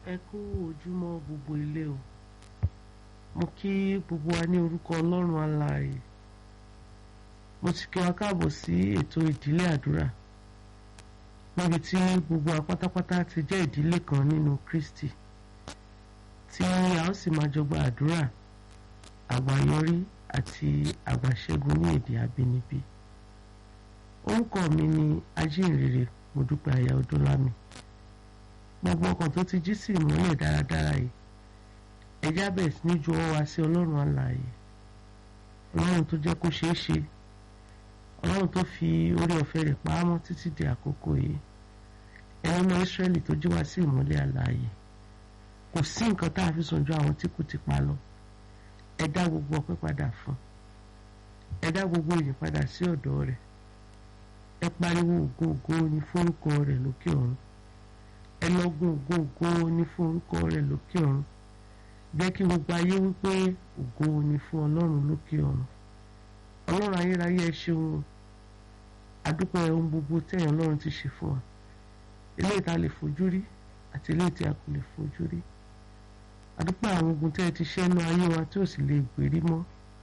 ẹ kú ojúmọ́ gbogbo ilé o mo kí gbogbo wa ní orúkọ ọlọ́run alààyè mo ti kí wa káàbọ̀ sí ètò ìdílé àdúrà níbi tí gbogbo wa pátápátá ti jẹ́ ìdílé kan nínú Kristi tí a ó sì máa jọ gba àdúrà àgbáyọrí àti àgbàṣẹ́gun ní èdè abínibí orúkọ mi ni ajínrere Modúpẹ́ aya Odúnlámi gbogbo ọkàn tó ti jí sí ìmọ́lẹ̀ dáradára yìí ẹjá bẹ̀rẹ̀ sí ní ju ọwọ́ wa sí ọlọ́run alààyè ọlọ́run tó jẹ́ kó ṣeé ṣe ọlọ́run tó fi orí ọ̀fẹ́ rẹ̀ pa á mọ́ títí di àkókò yìí ẹ̀rọ ọmọ Ísírẹ́lì tó jí wá sí ìmọ́lẹ̀ alààyè kò sí nǹkan tá a fi sàn ju àwọn tí kò ti pa lọ ẹ dá gbogbo ọpẹ́ padà fún ẹ dá gbogbo ìyìn padà sí ọ̀dọ̀ rẹ̀ ẹ pariwo ògo ògo ní forúkọ rẹ̀ lókè ọ̀run ẹ lọ́gùn ògo ògo ní fún orúkọ rẹ̀ lókè ọ̀run jẹ́ kí gbogbo ayé wípé ògo ni fún ọlọ́run lókè ọ̀run ọlọ́run ayérayé ẹ ṣeun àdúpẹ́ ohun gbogbo tẹ̀yàn ọlọ́run ti ṣe fún wa eléyìí tá a lè fojú rí àti eléyìí tí a kò lè fojú rí àdúpẹ́ àwọn ogun tẹ́ ẹ ti ṣẹ́ nú ayé wa tí ò sì lè gbérí mọ́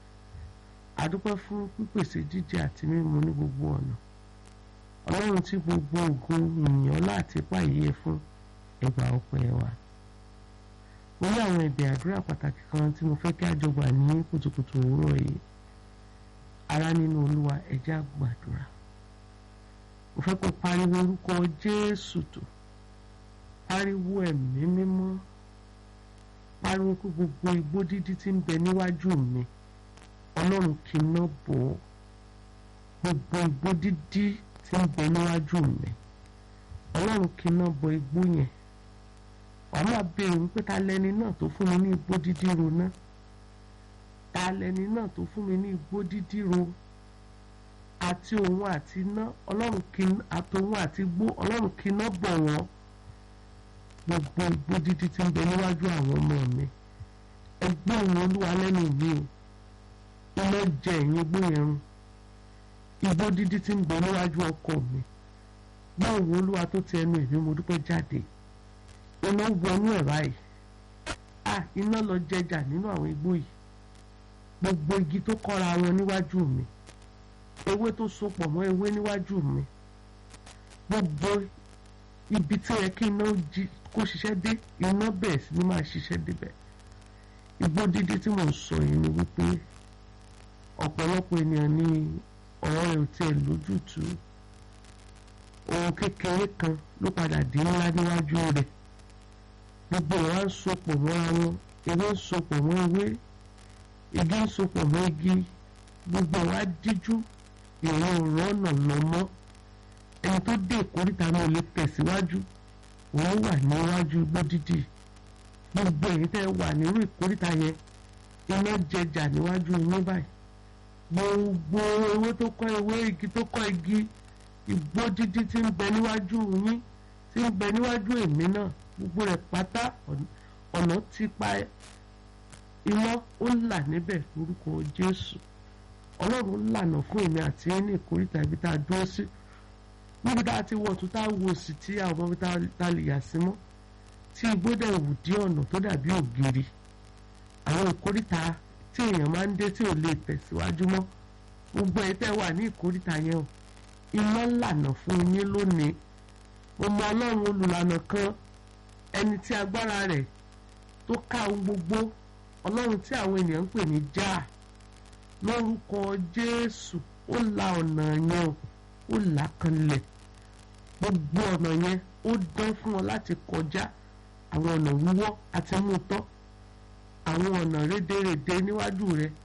àdúpẹ́ fún pípèsè jíjẹ àti mímu ní gbogbo ọ̀nà ọlọ́run tí gbogbo ògo ìyìn ọlá àti ipá yìí yẹ fún ẹgbà ọpẹ́ wa mo ní àwọn ẹ̀bẹ̀ àdúrà pàtàkì kan tí mo fẹ́ kí a jọ gbà ní kùtùkùtù òwúrọ̀ yìí ará nínú olúwa ẹ jẹ́ á gbàdúrà mo fẹ́ kó pariwo orúkọ jésù tó pariwo ẹ̀mí mímọ́ pariwo kó gbogbo igbó dídí tí ń bẹ níwájú mi ọlọ́run kì í ná bò ó gbogbo igbó dídí tí ń bẹ níwájú mi ọlọ́run kì í ná bò igbó yẹn wàá máa béèrè wípé ta lẹni náà tó fún mi ní igbó dídí ro náà ta lẹni náà tó fún mi ní igbó dídí ro àti òun àti iná ọlọ́run kì í àtòun àti igbó ọlọ́run kì í ná bọ̀ wọ́n gbogbo igbó dídí tí ń bẹ níwájú àwọn ọmọ mi ẹgbẹ́ òun olúwa lẹ́nu mi o iná jẹ ẹ̀yìn igbó yẹn run igbó dídí tí ń bẹ níwájú ọkọ mi báwo olúwa tó ti ẹnu èmi mo dúpẹ́ jáde iná wọnú ẹ̀ báyìí ah iná lọ jẹjà nínú àwọn igbó yìí gbogbo igi tó kọ́ra wọn níwájú mi ewé tó sopọ̀ mọ́ ewé níwájú mi gbogbo ibi tí yẹ kí iná kó ṣiṣẹ́ dé iná bẹ̀rẹ̀ sí ni máa ṣiṣẹ́ débẹ̀ igbó dídí tí mò ń sọ yìí ni wípé ọ̀pọ̀lọpọ̀ ènìyàn ní ọ̀rọ̀ rẹ̀ ò tiẹ̀ lójútùú ohun kékeré kan ló padà di ńlá níwájú rẹ̀ gbogbo ìwà ń sopọ̀ mọ́ra wọn ewé ń sopọ̀ mọ́ ewé igi ń sopọ̀ mọ́ igi gbogbo ìwà díjú ìwọ̀n ọ̀rọ̀ ọ̀nà lọ mọ́ ẹni tó dé ìkórìtà náà lè tẹ̀síwájú òun wà níwájú igbó dídì gbogbo èyí tẹ́ wà nírú ìkórìtà yẹn iná jẹjà níwájú yín báyìí gbogbo ewé tó kọ́ ewé igi tó kọ́ igi igbó dídí tí ń bẹ níwájú yín tí ń bẹ níwájú èmi náà gbogbo rẹ̀ pátá ọ̀nà ti pa iná ó là níbẹ̀ lórúkọ Jésù Ọlọ́run lànà fún èmi àti ẹni ìkórìtà ibi tá a dúró sí níbi tá a ti wọ̀ tó tá a wò sí tí àwọn ọmọ tá a lè yà sí mọ́ tí igbó dẹ̀ wù dí ọ̀nà tó dàbí ògiri àwọn ìkórìtà tí èèyàn máa ń dé tí ò lè tẹ̀síwájú mọ́ gbogbo ẹ̀ tẹ́ wà ní ìkórìtà yẹn o iná lànà fún yín lónìí mo mọ Ọlọ́run olùlànà kan ẹni tí agbára rẹ̀ tó ká ohun gbogbo Ọlọ́run tí àwọn ènìyàn ń pè ní já lórúkọ Jésù ó la ọ̀nà yẹn ó là kanlẹ̀ gbogbo ọ̀nà yẹn ó dán fún ọ láti kọjá àwọn ọ̀nà wíwọ́ àti mú tọ́ àwọn ọ̀nà rédèrèdè níwájú rẹ